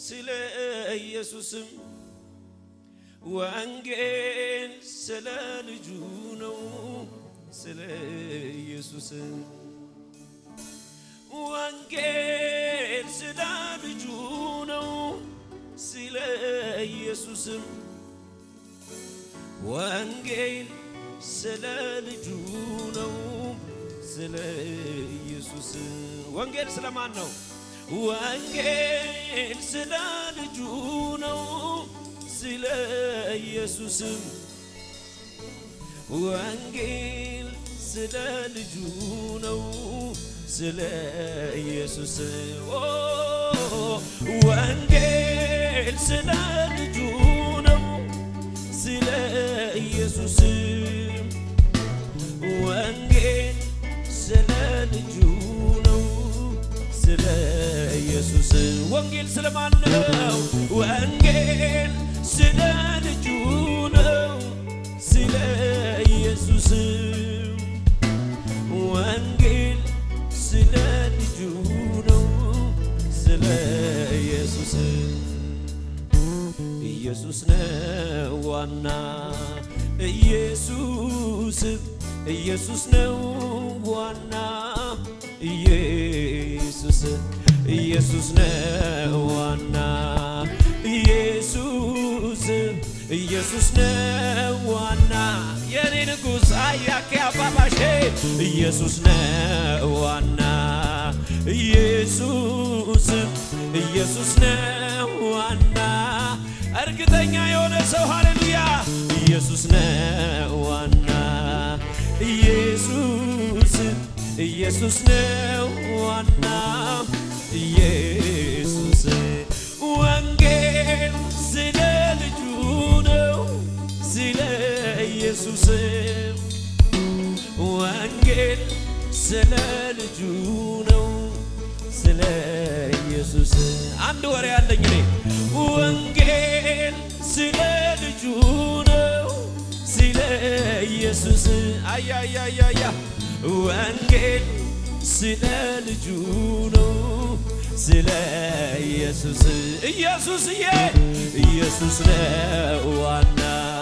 ስለ ኢየሱስም ወንጌል ስለ ልጁ ነው ስለ ኢየሱስም ወንጌል ስለ ልጁ ነው ስለ ኢየሱስም ወንጌል ስለ ልጁ ነው ስለ ኢየሱስ ወንጌል ስለማን ነው? ወንጌል ስለ ልጁ ነው ስለ ኢየሱስም ወንጌል ስለ ልጁ ነው ስለ ኢየሱስ ኦ ወንጌል ስለ ልጁ ነው ስለ ኢየሱስ ወንጌል ስለ ልጁ ነው ስለ ኢየሱስ ወንጌል ስለማን ነው? ወንጌል ስለ ልጁ ነው ስለ ኢየሱስ ወንጌል ስለ ልጁ ነው ስለ ኢየሱስ ኢየሱስ ነው ዋና ኢየሱስ ኢየሱስ ነው ዋና ኢየሱስ ኢየሱስ ነው ዋና ኢየሱስ ኢየሱስ ነው ዋና የኔ ንጉሥ አያኬ አባባሼ ኢየሱስ ነው ዋና ኢየሱስ ኢየሱስ ነው ዋና እርግጠኛ የሆነ ሰው ሃሌሉያ ኢየሱስ ነው ዋና ኢየሱስ ኢየሱስ ነው ዋና ኢየሱስ ወንጌል ስለ ልጁ ነው ስለ ኢየሱስ ወንጌል ስለ ልጁ ነው ስለ ኢየሱስ አንድ ወሬ ያለኝ እኔ ወንጌል ስለ ልጁ ነው ስለ ኢየሱስ አያያያያ ወንጌል ስለ ልጁ ነው ስለ ኢየሱስ ኢየሱስዬ ኢየሱስ ነው ዋና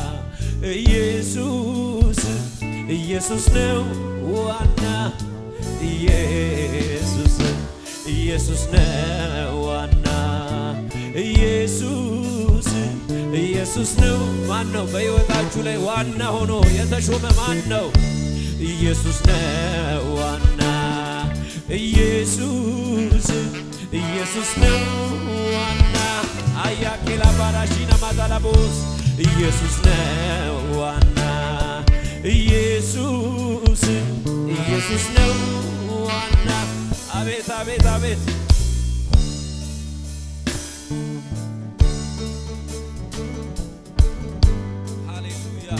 ኢየሱስ ኢየሱስ ነው ዋና ኢየሱስ ኢየሱስ ነው ዋና ኢየሱስ ኢየሱስ ነው። ማን ነው በሕይወታችሁ ላይ ዋና ሆኖ የተሾመ ማን ነው? ኢየሱስ ነው ዋና ኢየሱስ ኢየሱስ ነው ዋና አያኬላ ባራሺና ማዛላቦስ ኢየሱስ ነው ዋና ኢየሱስ ኢየሱስ ነው ዋና አቤት አቤት አቤት ሃሌሉያ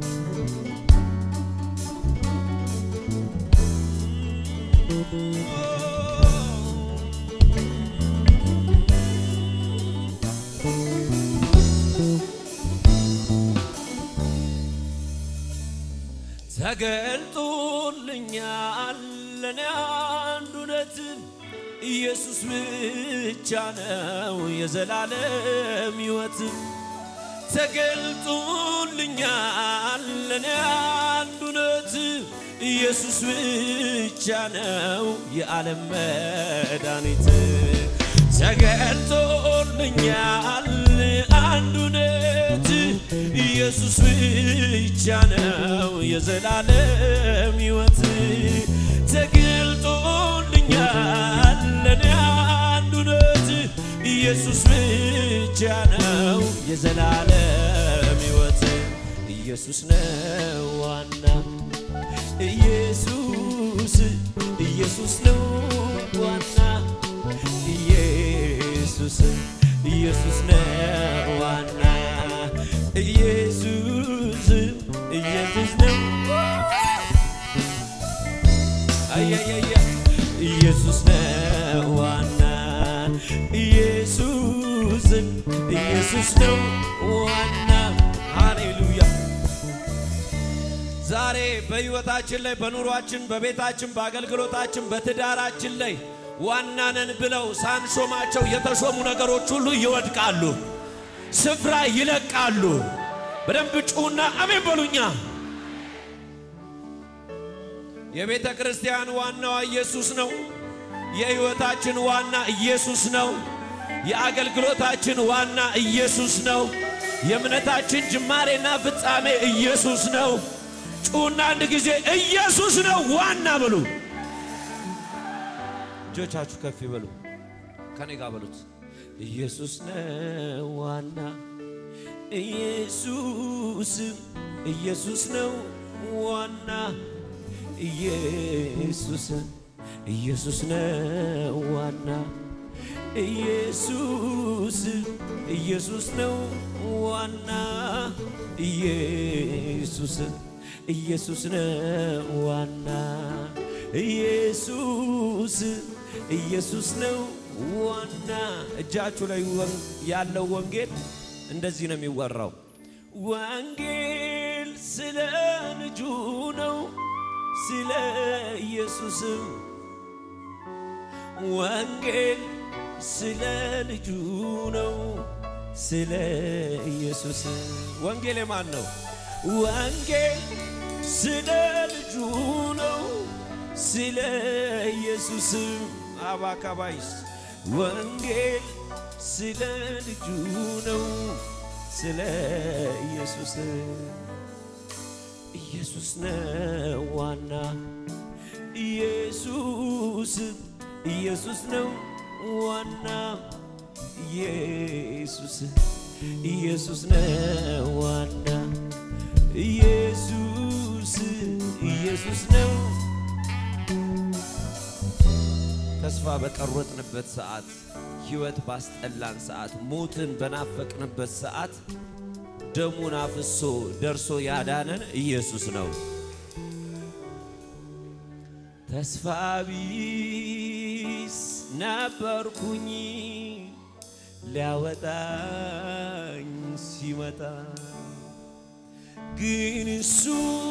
ተገልጦልኛል ለኔ አንድ እውነት ኢየሱስ ብቻ ነው የዘላለም ሕይወት ተገልጦልኛል ለኔ አንድ እውነት ኢየሱስ ብቻ ነው የዓለም መድኃኒት ተገልጦልኛል አንድ እውነት ኢየሱስ ብቻ ነው የዘላለም ሕይወት ተገልጦልኛል ለኔ አንድ እውነት ኢየሱስ ብቻ ነው የዘላለም ሕይወት ኢየሱስ ነው ዋና ኢየሱስ ኢየሱስ ነው ዋና ኢየሱስ ኢየሱስ ነው ዋና ኢየሱስ ኢየሱስ ነው አያያያ ኢየሱስ ነው ዋና ኢየሱስ ኢየሱስ ነው ዋና ሃሌሉያ ዛሬ በሕይወታችን ላይ በኑሯችን፣ በቤታችን፣ በአገልግሎታችን፣ በትዳራችን ላይ ዋና ነን ብለው ሳንሾማቸው የተሾሙ ነገሮች ሁሉ ይወድቃሉ፣ ስፍራ ይለቃሉ። በደንብ ጩና አሜን በሉኛ። የቤተ ክርስቲያን ዋናዋ ኢየሱስ ነው። የሕይወታችን ዋና ኢየሱስ ነው። የአገልግሎታችን ዋና ኢየሱስ ነው። የእምነታችን ጅማሬና ፍጻሜ ኢየሱስ ነው። ጩና አንድ ጊዜ ኢየሱስ ነው ዋና በሉ። እጆቻችሁ ከፍ ይበሉ። ከኔ ጋር በሉት። ኢየሱስ ነው ዋና ኢየሱስ ኢየሱስ ነው ዋና ኢየሱስ ኢየሱስ ነው ዋና ኢየሱስ ኢየሱስ ነው ዋና ኢየሱስ ኢየሱስ ነው ዋና ኢየሱስ ኢየሱስ ነው ዋና። እጃችሁ ላይ ያለው ወንጌል እንደዚህ ነው የሚወራው። ወንጌል ስለ ልጁ ነው፣ ስለ ኢየሱስም ወንጌል ስለ ልጁ ነው፣ ስለ ኢየሱስ። ወንጌል የማን ነው? ወንጌል ስለ ልጁ ነው፣ ስለ ኢየሱስ። አባካባይስ ወንጌል ስለ ልጁ ነው፣ ስለ ኢየሱስ። ኢየሱስ ነው ዋና ኢየሱስ ኢየሱስ ነው ዋና ኢየሱስ ኢየሱስ ነው ዋና ኢየሱስ ኢየሱስ ነው። ተስፋ በቀረጥንበት ሰዓት፣ ሕይወት ባስጠላን ሰዓት፣ ሞትን በናፈቅንበት ሰዓት ደሙን አፍሶ ደርሶ ያዳነን ኢየሱስ ነው። ተስፋ ቢስ ነበርኩኝ ሊያወጣኝ ሲመጣ ግን እሱ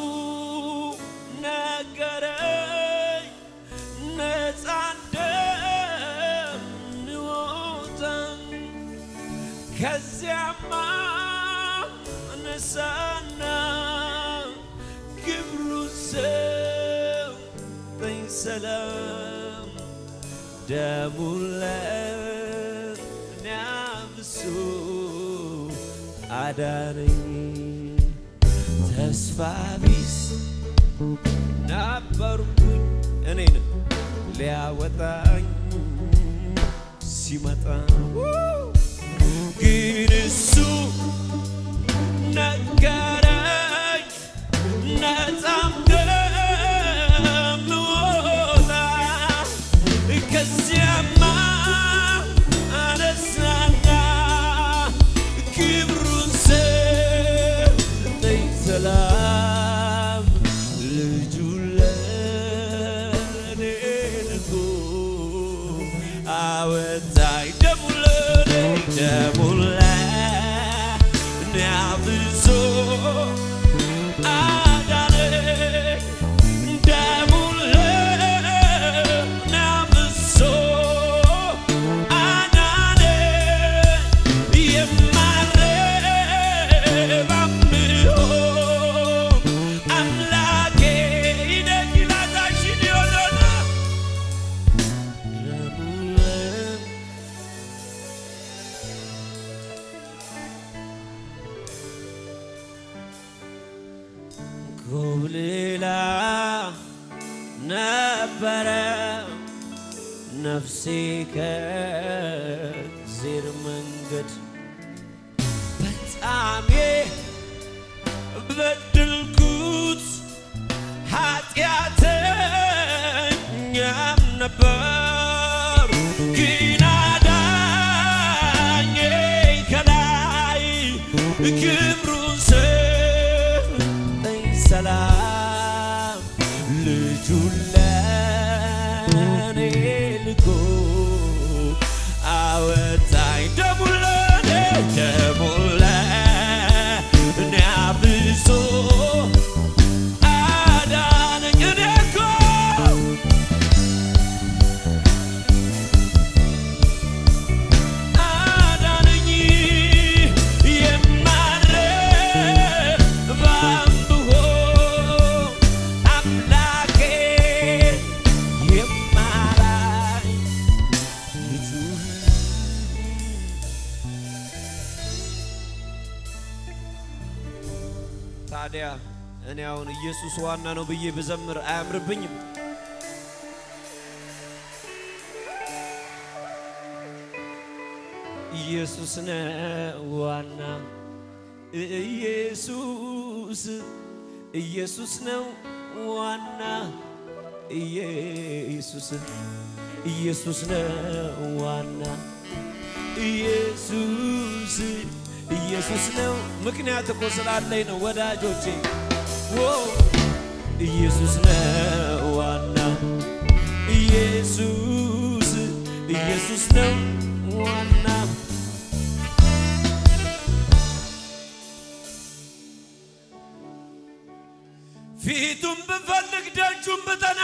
ነገረኝ ነፃ እንደምወጣ ከዚያማ ነሳና ክብሩ ሰጠኝ ሰላም ደሙን ለእኔ አፍሶ አዳነኝ። ተስፋ ቢስ ነበርኩኝ እኔን ሊያወጣኝ ሲመጣ ግን እሱ ነገረኝ ነፃ እንደምወጣ ከዚያማ አነሳና ክብሩን ሰጠኝ ሰላም ልጁን ለእኔ ልኮ አወጣኝ ደሙን ለእኔ ደሙን ለእኔ አፍሶ አዳነኝ ደሙን ለእኔ አፍሶ አዳነኝ የማረባ ምሆን አምላኬ ይደግላታሽን ይሆናል ደሙን ለእኔ ኮብልላ ነበረ ነፍሴ ከእግዜር መንገድ በጣም በድልኩት ኃጢአተኛም ነበር ግን አዳኜ ከላይ ክብሩን ሰጠኝ ሰላም ልጁን ለእኔ ልኮ አወጣኝ ደሙን ለእኔ ታዲያ እኔ አሁን ኢየሱስ ዋና ነው ብዬ ብዘምር አያምርብኝም? ኢየሱስ ነው ዋና ኢየሱስ ኢየሱስ ነው ዋና ኢየሱስ ኢየሱስ ነው ዋና ኢየሱስ ኢየሱስ ነው። ምክንያት እኮ ስላለኝ ነው ወዳጆቼ። ዎ ኢየሱስ ነው ዋና ኢየሱስ ኢየሱስ ነው ዋና ፊቱን ብፈልግ ደጁን ብጠና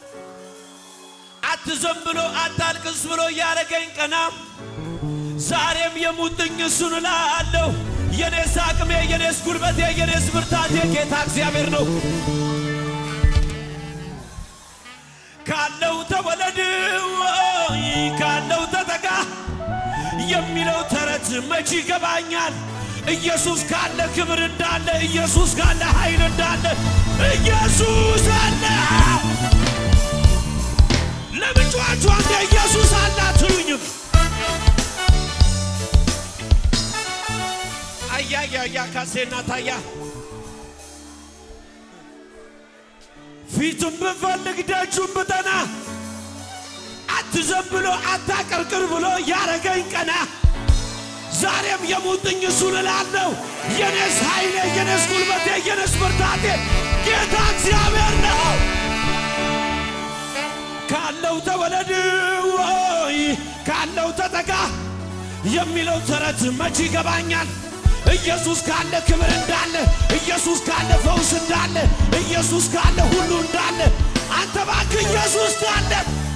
አትዘን ብሎ አታልቅስ ብሎ እያረገኝ ቀና ዛሬም የሙጥኝ እሱን እላለሁ። የኔስ አቅሜ፣ የኔስ ጉልበቴ፣ የኔስ ብርታቴ ጌታ እግዚአብሔር ነው። ካለው ተወለድ ወይ ካለው ተጠጋ የሚለው ተረት መች ይገባኛል? ኢየሱስ ካለ ክብር እንዳለ፣ ኢየሱስ ካለ ኃይል እንዳለ፣ ኢየሱስ አለ። ለምን ጮኻችሁ አንዴ ኢየሱስ አለ አትሉኝም? አያያያ ካሴና ታያ ፊቱን ብፈልግ ደጁን ብጠና አትዘን ብሎ አታቀርቅር ብሎ ያረገኝ ቀና ዛሬም የሙጥኝ እሱን እላለሁ። የኔስ ኃይሌ፣ የኔስ ጉልበቴ፣ የኔስ ብርታቴ ጌታ እግዚአብሔር ነው። ካለው ተወለድ ወይ ካለው ተጠጋ የሚለው ተረት መች ይገባኛል? ኢየሱስ ካለ ክብር እንዳለ፣ ኢየሱስ ካለ ፈውስ እንዳለ፣ ኢየሱስ ካለ ሁሉ እንዳለ፣ አንተ እባክህ ኢየሱስ ካለ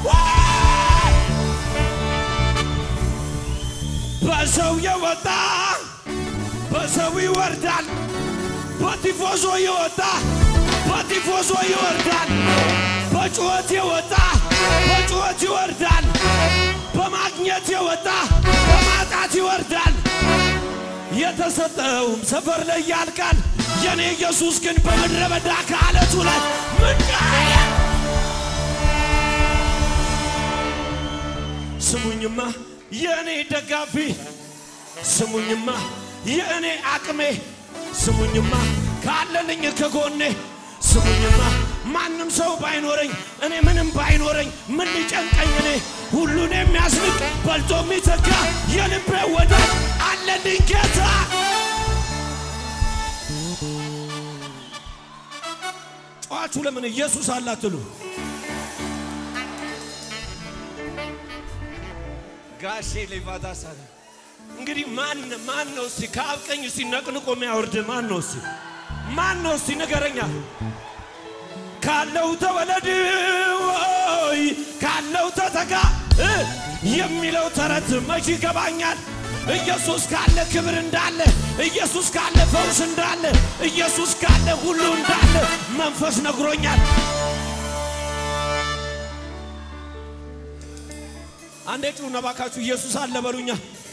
በሰው የወጣ በሰው ይወርዳል። በቲፎዞ የወጣ በቲፎዞ ይወርዳል። በጩኸት የወጣ በጩኸት ይወርዳል። በማግኘት የወጣ በማጣት ይወርዳል። የተሰጠውም ሰፈር ላይ ያልቃል። የኔ ኢየሱስ ግን በምድረ በዳ ከአለቱ ላይ ምንቃየ ስሙኝማ የእኔ ደጋፊ ስሙኝማ የእኔ አቅሜ ስሙኝማ ካለልኝ ከጎኔ ስሙኝማ ማንም ሰው ባይኖረኝ እኔ ምንም ባይኖረኝ ምን ሊጨንቀኝ እኔ ሁሉን የሚያስንቅ በልጦ የሚተካ የልቤ ወዳጅ አለልኝ ጌታ። ጨዋችሁ ለምን ኢየሱስ አላትሉ? ጋሼ ሌቫታ ሳለ እንግዲህ ማን ማን ነው እስቲ ከአብ ቀኝ እስቲ ነቅንቆ የሚያወርድ ማን ነው እስቲ ማን ነው እስቲ ንገረኛ። ካለው ተወለድ ወይ ካለው ተተካ እ የሚለው ተረት መች ይገባኛል? ኢየሱስ ካለ ክብር እንዳለ፣ ኢየሱስ ካለ ፈውስ እንዳለ፣ ኢየሱስ ካለ ሁሉ እንዳለ መንፈስ ነግሮኛል። አንዴ ጩና ባካችሁ ኢየሱስ አለ በሉኛ።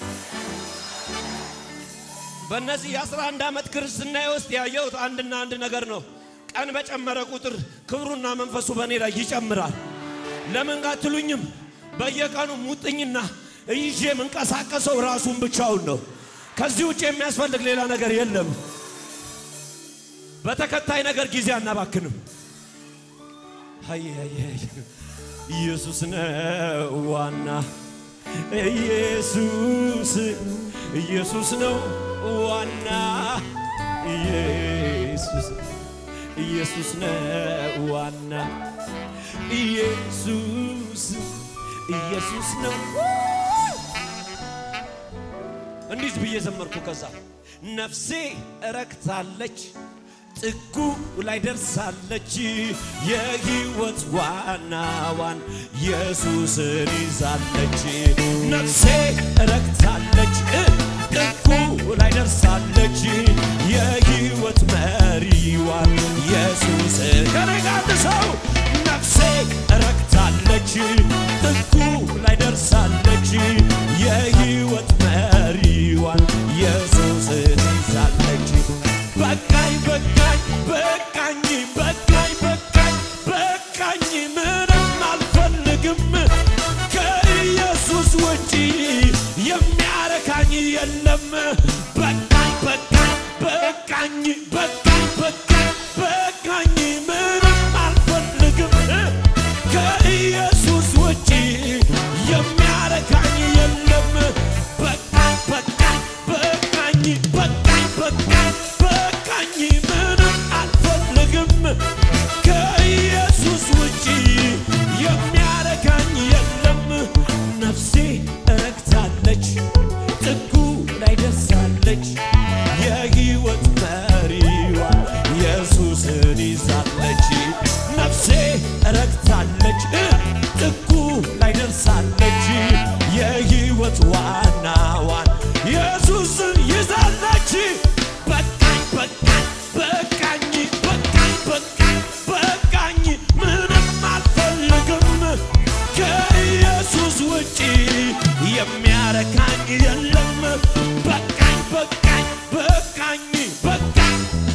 በእነዚህ የአስራ አንድ ዓመት ክርስትናዬ ውስጥ ያየሁት አንድና አንድ ነገር ነው። ቀን በጨመረ ቁጥር ክብሩና መንፈሱ በእኔ ላይ ይጨምራል። ለምን አትሉኝም? በየቀኑ ሙጥኝና ይዤ የምንቀሳቀሰው ራሱን ብቻውን ነው። ከዚህ ውጭ የሚያስፈልግ ሌላ ነገር የለም። በተከታይ ነገር ጊዜ አናባክንም። አይ አይ አይ ኢየሱስ ነው ዋና ኢየሱስ ኢየሱስ ነው ዋና ኢየሱስ ኢየሱስ ነው ዋና ኢየሱስ ኢየሱስ ነው። እንዲህ ብዬ ዘመርኩ። ከዛ ነፍሴ እረክታለች ጥጉ ላይ ደርሳለች። የሕይወት ዋናዋን ኢየሱስን ይዛለች። ነፍሴ እረክታለች ጥጉ ላይ ደርሳለች። የሕይወት መሪዋን ኢየሱስን ከነጋት ሰው ነፍሴ እረክታለች ጥጉ ላይ ደርሳለች። የሕይወት መሪዋን ኢየሱስን ይዛለች። በቃኝ በቃኝ የለም በቃኝ በቃኝ በቃኝ በቃኝ በቃኝ በቃኝ ምንም አልፈልግም ከኢየሱስ ውጪ የሚያረካኝ የለም በቃኝ በቃኝ በቃኝ በቃኝ በቃኝ በቃኝ ምንም አልፈልግም ከኢየሱስ ውጪ የሚያረካኝ የለም ነፍሴ እረክታለች ጥጉ ላይ ደርሳለች የሕይወት መሪዋ ኢየሱስን ይዛለች ነፍሴ እረክታለች ጥጉ ላይ ደርሳለች የሕይወት ዋናዋን ኢየሱስን ይዛለች በቃኝ በቃኝ በቃኝ በቃኝ በቃኝ በቃኝ ምንም አልፈልግም ከኢየሱስ ውጪ የሚያረካኝ የለም በቃኝ በቃኝ በቃኝ በቃኝ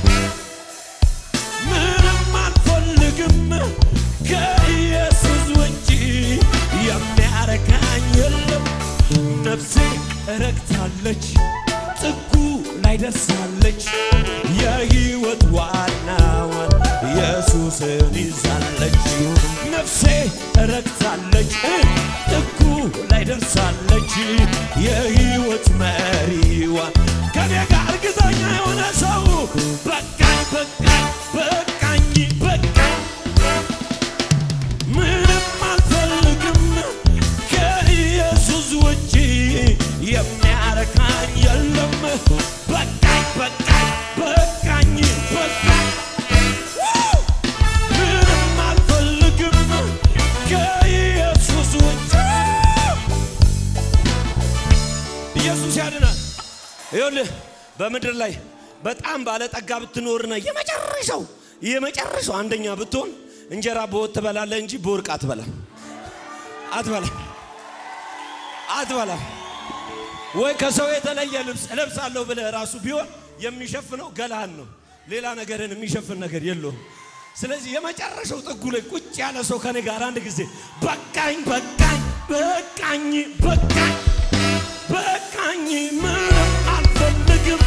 ምንም አልፈልግም ከኢየሱስ ውጪ የሚያረካኝ የለም ነፍሴ እረክታለች ጥጉ ላይ ደርሳለች የሕይወት ዋናዋን ኢየሱስን ይዛለች ነፍሴ እረክታለች ጥጉ ላይ ደርሳለች የሕይወት መሪዋን ከኔ ጋር እርግጠኛ የሆነ ሰው በቃኝ በቃኝ በቃኝ በቃኝ ምንም አልፈልግም ከኢየሱስ ውጪ የሚያረካኝ የለም በቃኝ በቃኝ በቃኝ በቃኝ ዋው! ምንም አልፈልግም ከኢየሱስ ውጪ ኢየሱስ ያድናል። ይኸውልህ በምድር ላይ በጣም ባለጠጋ ብትኖርና የመጨረሻው የመጨረሻው አንደኛ ብትሆን እንጀራ በወጥ ትበላለህ እንጂ በወርቅ አትበላም አትበላም አትበላም። ወይ ከሰው የተለየ ልብስ እለብሳለሁ ብለህ ራሱ ቢሆን የሚሸፍነው ገላህን ነው። ሌላ ነገርን የሚሸፍን ነገር የለውም። ስለዚህ የመጨረሻው ጥጉ ላይ ቁጭ ያለ ሰው ከኔ ጋር አንድ ጊዜ በቃኝ በቃኝ በቃኝ በቃኝ በቃኝ ምንም አልፈልግም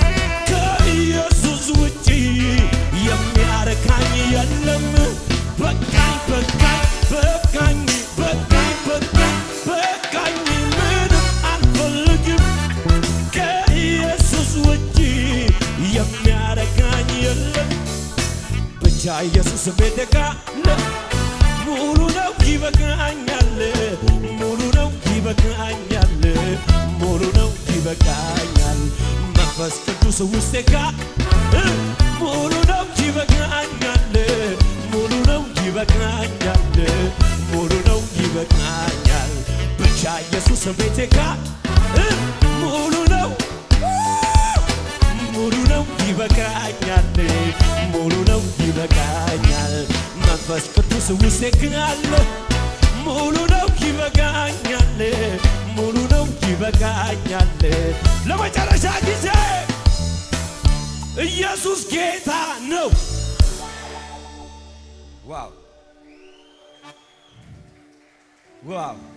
ከኢየሱስ ውጪ የሚያረካኝ የለም በቃኝ በቃኝ በቃኝ በቃኝ በቃኝ በቃኝ ምንም አልፈልግም ከኢየሱስ ውጪ የሚያረካኝ የለም ብቻ ኢየሱስ ቤት ካለ ሙሉ ነው ይበቃኛል ሙሉ ነው ይበቃኛል ሙሉ ነው ይበቃኛል መንፈስ ቅዱስ ውስጤ ካለ ሙሉ ነው ይበቃኛል ሙሉ ነው ይበቃኛል ሙሉ ነው ይበቃኛል ብቻ ኢየሱስ ቤቴ ካለ ሙሉ ነው ሙሉ ነው ይበቃኛል ሙሉ ነው ይበቃኛል መንፈስ ቅዱስ ውስጤ ካለ ሙሉ ነው ይበቃኛል ሙሉ ነው ይበቃኛል ለመጨረሻ ጊዜ ኢየሱስ ጌታ ነው ዋው ዋው